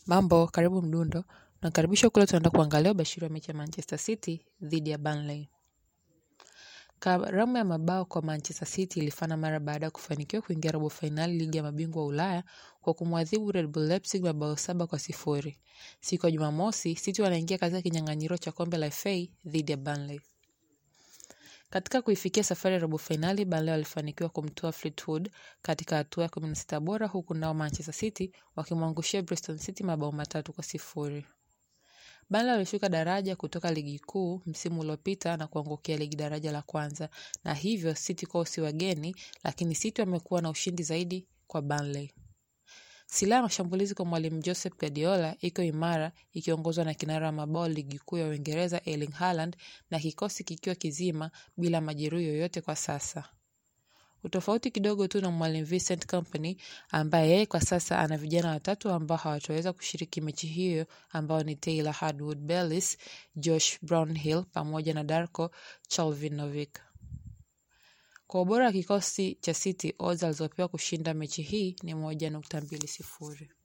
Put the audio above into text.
Mambo, karibu Mdundo. Nakaribisha kule tunaenda kuangalia ubashiri wa mechi ya Manchester City dhidi ya Burnley. Karamu ya mabao kwa Manchester City ilifana mara baada ya kufanikiwa kuingia robo fainali ligi ya mabingwa Ulaya kwa kumwadhibu Red Bull Leipzig mabao saba kwa sifuri. Siku ya Jumamosi, City wanaingia katika kinyang'anyiro cha kombe la FA dhidi ya Burnley. Katika kuifikia safari ya robo fainali, Burnley walifanikiwa kumtoa Fleetwood katika hatua ya 16 bora huku nao Manchester City wakimwangushia Bristol City mabao matatu kwa sifuri. Burnley walishuka daraja kutoka ligi kuu msimu uliopita na kuangukia ligi daraja la kwanza, na hivyo City kwao si wageni, lakini City wamekuwa na ushindi zaidi kwa Burnley. Silaha ya mashambulizi kwa mwalimu Joseph Guardiola iko imara ikiongozwa na kinara wa mabao ligi kuu ya Uingereza Erling Haaland na kikosi kikiwa kizima bila majeruhi yoyote kwa sasa. Utofauti kidogo tu na mwalimu Vincent Kompany ambaye yeye kwa sasa ana vijana watatu ambao hawataweza kushiriki mechi hiyo ambao ni Taylor Hardwood-Bellis, Josh Brownhill pamoja na Darko Chalvinovic. Kwa ubora wa kikosi cha City, odds alizopewa kushinda mechi hii ni moja nukta mbili sifuri.